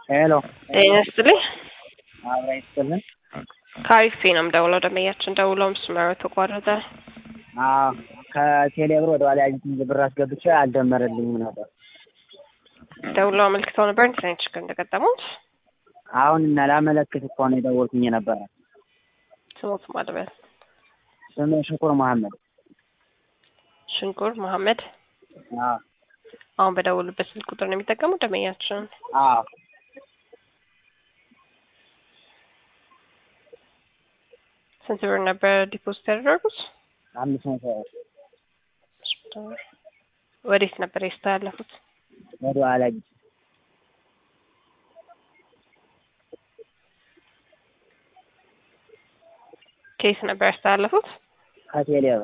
ሄሎ ጤና ይስጥልኝ። አብራ ይስጥልን። ከአሪፍ ነው የምደውለው። ደንበኛችን ደውለው መስመሩ ተቋረጠ። አዎ ከቴሌብር ወደ ዋሊያ አጂት ብር አስገብቼ አልደመረልኝም ነበር። ደውለው አመልክተው ነበር ኢንተርኔት ችግር እንደገጠሙት። አሁን እና ላመለክት እኮ ነው የደወልኩኝ የነበረ። ስሞት ማለበት ስሜ ሽኩር መሐመድ። ሽንኩር መሐመድ። አዎ አሁን በደውሉበት ስልክ ቁጥር ነው የሚጠቀሙት ደንበኛችን። አዎ ስንት ብር ነበር ዲፖዚት ያደረጉት? አምስት መቶ ብር ወዴት ነበር ያስተላለፉት? ወደ ዋሊያ አጂት ኬስ ነበር ያስተላለፉት? ከቴሌብር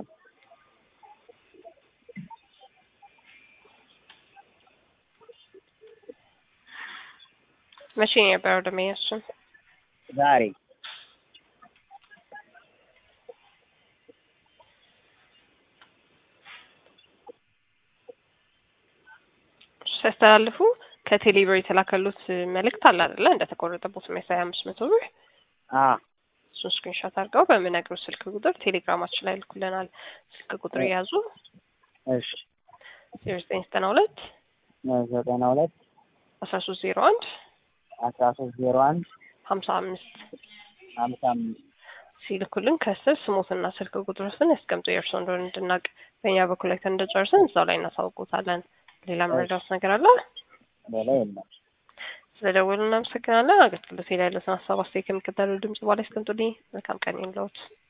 መቼ ነው የነበረው ደንበኛችን? ዛሬ ሲያስተላልፉ ከቴሌብር የተላከሉት መልእክት አለ አይደለ? እንደተቆረጠቦት የሚያሳይ አምስት መቶ ብር አዎ እሱን ስክሪንሾት አድርገው በምነግሩ ስልክ ቁጥር ቴሌግራማችን ላይ ልኩልናል። ስልክ ቁጥር የያዙ እሺ ዜሮ ዘጠኝ ዘጠና ሁለት ዘጠና ሁለት አስራ ሶስት ዜሮ አንድ አስራ ሶስት ዜሮ አንድ ሀምሳ አምስት ሀምሳ አምስት ሲልኩልን ከስር ስሞትና ስልክ ቁጥሮትን ያስቀምጡ የእርስዎ እንደሆነ እንድናውቅ በእኛ በኩል ላይ እንደጨርሰን እዛው ላይ እናሳውቁታለን። ሌላ መረዳት ነገር አለ? ሌላ የለም። ስለደወሉ እናመሰግናለን። አገልግሎት ላይ ያለትን ሀሳብ አስተያየት ከሚከተለው ድምጽ በኋላ ያስቀምጡልኝ። መልካም ቀን ይሁንልዎት።